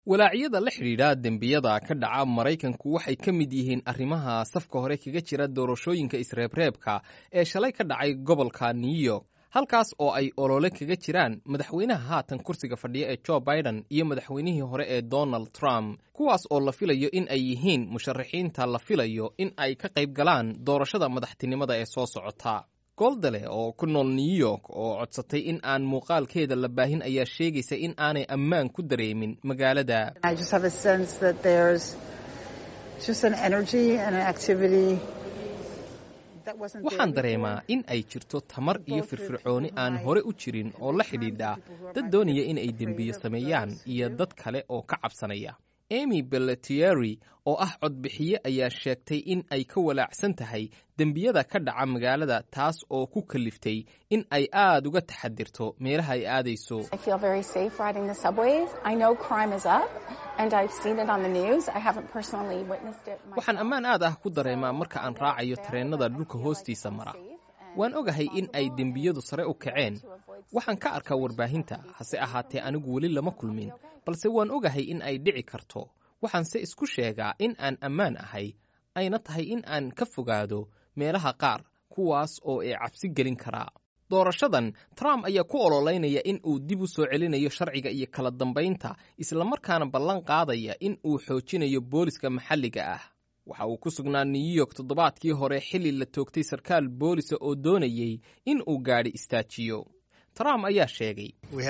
walaacyada la xidhiidha dembiyada ka dhaca maraykanku waxay ka mid yihiin arrimaha safka hore kaga jira doorashooyinka isreebreebka ee shalay ka dhacay gobolka new york halkaas oo ay olole kaga jiraan madaxweynaha haatan kursiga fadhiya ee jo biden iyo madaxweynihii hore ee donald trump kuwaas oo la filayo in ay yihiin musharaxiinta la filayo in ay ka qayb galaan doorashada madaxtinimada ee soo socota goldale oo ku nool new york oo codsatay in aan muuqaalkeeda la baahin ayaa sheegaysa in aanay ammaan ku dareemin magaalada waxaan dareemaa in ay jirto tamar iyo firfircooni aan hore u jirin oo la xidhiidha dad doonaya in ay dembiyo sameeyaan iyo dad kale oo ka cabsanaya emy belletieri oo ah codbixiye ayaa sheegtay in ay ka walaacsan tahay dembiyada ka dhaca magaalada taas oo ku kaliftay in ay aad uga taxadirto meelaha ay aadayso waxaan ammaan aad ah ku dareemaa marka aan raacayo tareennada dhulka hoostiisa mara waan ogahay in ay dembiyadu sare u kaceen waxaan ka arkaa warbaahinta hase ahaatee anigu weli lama kulmin balse waan ogahay in ay dhici karto waxaanse isku sheegaa in aan ammaan ahay ayna tahay in aan ka fogaado meelaha qaar kuwaas oo ee cabsi gelin karaa doorashadan trump ayaa ku ololeynaya in uu dib u soo celinayo sharciga iyo kala dambaynta islamarkaana ballan qaadaya in uu xoojinayo booliska maxalliga ah waxa uu ku sugnaa new york toddobaadkii hore xilli la toogtay sarkaal boolisa oo doonayey in uu gaadhi istaajiyo trump ayaa sheegay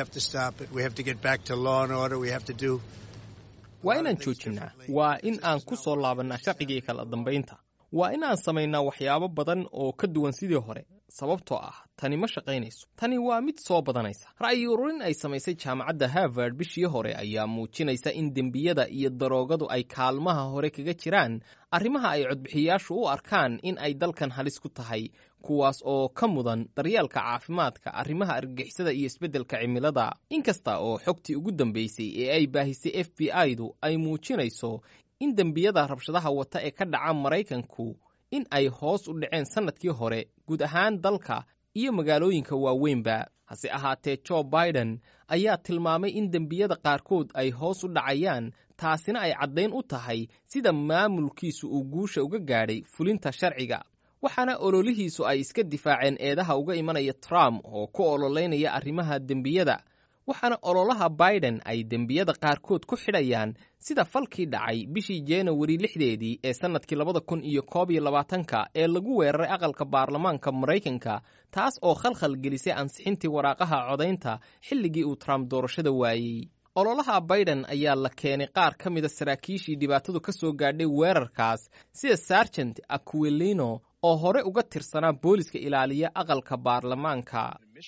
waa inaan joojinnaa waa in aan ku soo laabannaa sharciga iyo kala dambaynta waa in aan samaynaa waxyaabo badan oo ka duwan sidii hore sababtoo ah tani ma shaqaynayso tani waa mid soo badanaysa ra'yi ururin ay samaysay jaamacadda harvard bishii hore ayaa muujinaysa in dembiyada iyo daroogadu ay kaalmaha hore kaga jiraan arrimaha ay codbixiyayaashu u arkaan in ay dalkan halis ku tahay kuwaas oo ka mudan daryeelka caafimaadka arrimaha argagixisada iyo isbeddelka cimilada inkasta oo xogtii ugu dambaysay ee ay baahisay f b i-du ay muujinayso in dembiyada rabshadaha wata ee ka dhaca maraykanku in ay hoos u dhaceen sannadkii hore guud ahaan dalka iyo magaalooyinka waaweynba hase ahaatee jo biden ayaa tilmaamay in dembiyada qaarkood ay hoos u dhacayaan taasina ay caddayn u tahay sida maamulkiisu uu guusha uga gaadhay fulinta sharciga waxaana ololihiisu ay iska difaaceen eedaha uga imanaya trump oo ku ololeynaya arrimaha dembiyada waxaana ololaha biden ay dembiyada qaarkood ku xidhayaan sida falkii dhacay bishii januari lixdeedii ee sannadkii labada kun iyo koob iyo labaatanka ee lagu weeraray aqalka baarlamaanka maraykanka taas oo khalkhal gelisay ansixintii waraaqaha codaynta xilligii uu trump doorashada waayey ololaha biden ayaa la keenay qaar ka mida saraakiishii dhibaatadu ka soo gaadhay weerarkaas sida sargent aquilino oo hore uga tirsanaa booliska ilaaliya aqalka baarlamaanka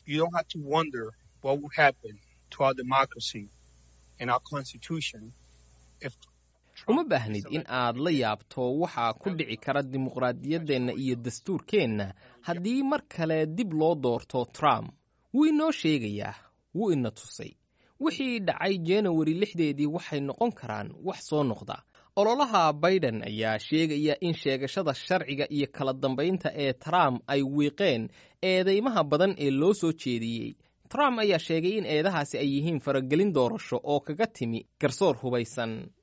uma baahnid in aad la yaabto waxaa ku dhici kara dimuqraadiyaddeenna iyo dastuurkeenna haddii mar kale dib loo doorto trump wuu inoo sheegayaa wuu ina tusay wixii dhacay januari lixdeedii waxay noqon karaan wax soo noqda ololaha biden ayaa sheegaya in sheegashada sharciga iyo kala dambaynta ee trump ay wiiqeen eedeymaha badan ee loo soo jeediyey trump ayaa sheegay in eedahaasi ay yihiin faragelin doorasho oo kaga timi garsoor hubaysan